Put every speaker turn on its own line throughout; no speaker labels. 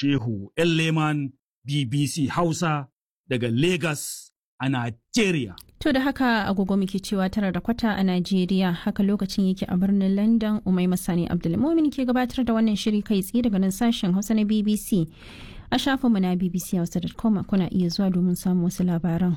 Shehu Leman BBC Hausa daga Lagos a Najeriya.
To da haka agogo muke cewa tara da kwata a Najeriya haka lokacin yake a birnin London Umai Masani Abdulmumin ke gabatar da wannan shiri kai tsaye daga nan sashen Hausa na BBC. A shafinmu na bbchausa.com kuna iya zuwa domin samun wasu labaran.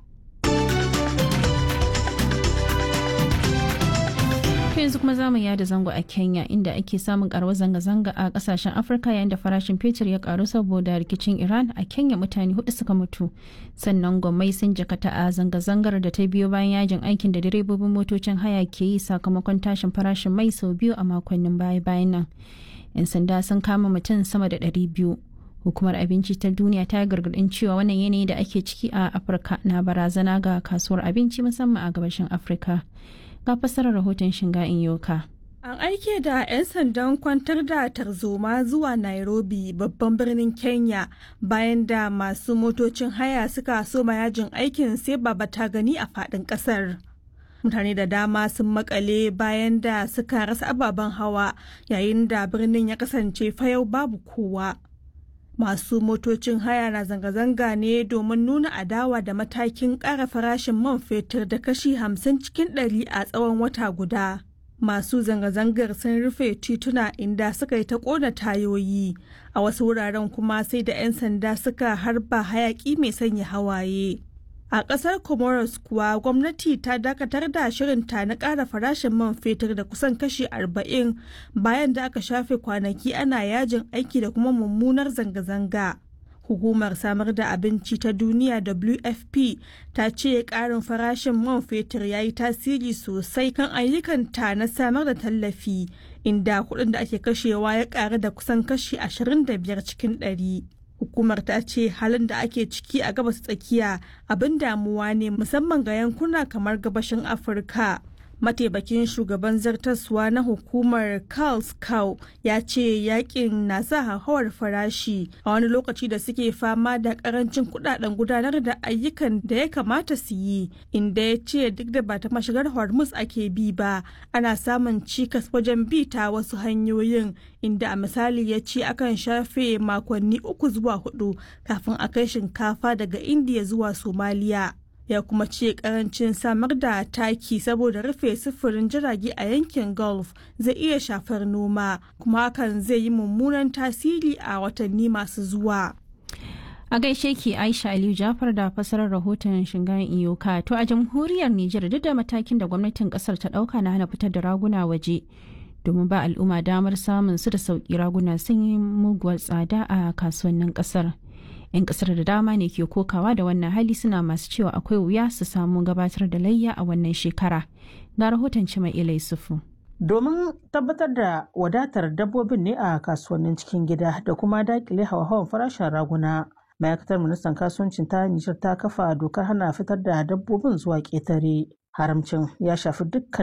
yanzu kuma zamu yada zango a Kenya inda ake samun karuwar zanga-zanga a kasashen Afirka yayin da farashin fetur ya karu saboda rikicin Iran a Kenya mutane hudu suka mutu. Sannan gwamnati sun jakata a zanga-zangar da ta biyo bayan yajin aikin da direbobin motocin haya ke yi sakamakon tashin farashin mai sau biyu a makonnin baya-bayan nan. 'Yan sanda sun kama mutum sama da ɗari biyu. Hukumar abinci ta duniya ta gargadin cewa wannan yanayi da ake ciki a Afirka na barazana ga kasuwar abinci musamman a gabashin Afirka. ga fassarar rahoton shinga in yoka.
An aike da 'yan sandan kwantar da tarzoma zuwa Nairobi babban birnin Kenya bayan da masu motocin haya suka soma yajin aikin sai baba ta gani a faɗin ƙasar. Mutane da dama sun makale bayan da suka rasa ababen hawa yayin da birnin ya kasance fayau babu kowa. masu motocin haya na zanga-zanga ne domin nuna adawa da matakin ƙara farashin man fetur da kashi hamsin cikin ɗari a tsawon wata guda. Masu zanga-zangar sun rufe tituna inda suka yi ta ƙona tayoyi, a wasu wuraren kuma sai da 'yan sanda suka harba hayaƙi mai sanya hawaye. A ƙasar Comoros kuwa gwamnati ta dakatar da shirinta na ƙara farashin man fetur da kusan kashi 40 bayan da aka shafe kwanaki ana yajin aiki da kuma mummunar zanga-zanga. Hukumar samar da abinci ta duniya WFP ta ce ƙarin farashin man fetur ya yi tasiri sosai kan ayyukanta na samar da tallafi inda kuɗin da ake kashewa ya ƙaru da kusan kashi 25 cikin ɗari. hukumar ta ce halin da ake ciki a gabas tsakiya abin damuwa ne musamman ga yankuna kamar gabashin afirka mataimakin shugaban zartaswa na hukumar Carl Cow ya ce yakin na sa hauhawar farashi a wani lokaci da suke fama da karancin kudaden gudanar da ayyukan da ya kamata su yi inda ya ce duk da ba ta mashigar hormuz ake bi ba ana samun cikas wajen bi ta wasu hanyoyin inda a misali ya ce akan shafe makonni uku zuwa hudu kafin a kai shinkafa daga indiya zuwa somaliya ya kuma ce karancin samar da taki saboda rufe sufurin jirage a yankin gulf zai iya shafar noma kuma hakan zai yi mummunan tasiri a watanni masu zuwa
a gaishe ki aisha aliyu jafar da fasarar rahoton shingayen iyoka to a jamhuriyar nijar duk da matakin da gwamnatin kasar ta dauka na hana fitar da raguna waje domin ba al'umma damar samun su da sauki raguna sun yi muguwar tsada a kasuwannin kasar 'yan kasar da dama ne ke kokawa da wannan hali suna masu cewa akwai wuya su samu gabatar da layya a wannan shekara ga rahoton cima ilai sufu
domin tabbatar da wadatar dabbobin ne a kasuwannin cikin gida da kuma dakile hawa-hawan farashin raguna ma'aikatar ministan kasuwancin ta nijar ta kafa dokar hana fitar da dabbobin zuwa ƙetare haramcin ya shafi dukkan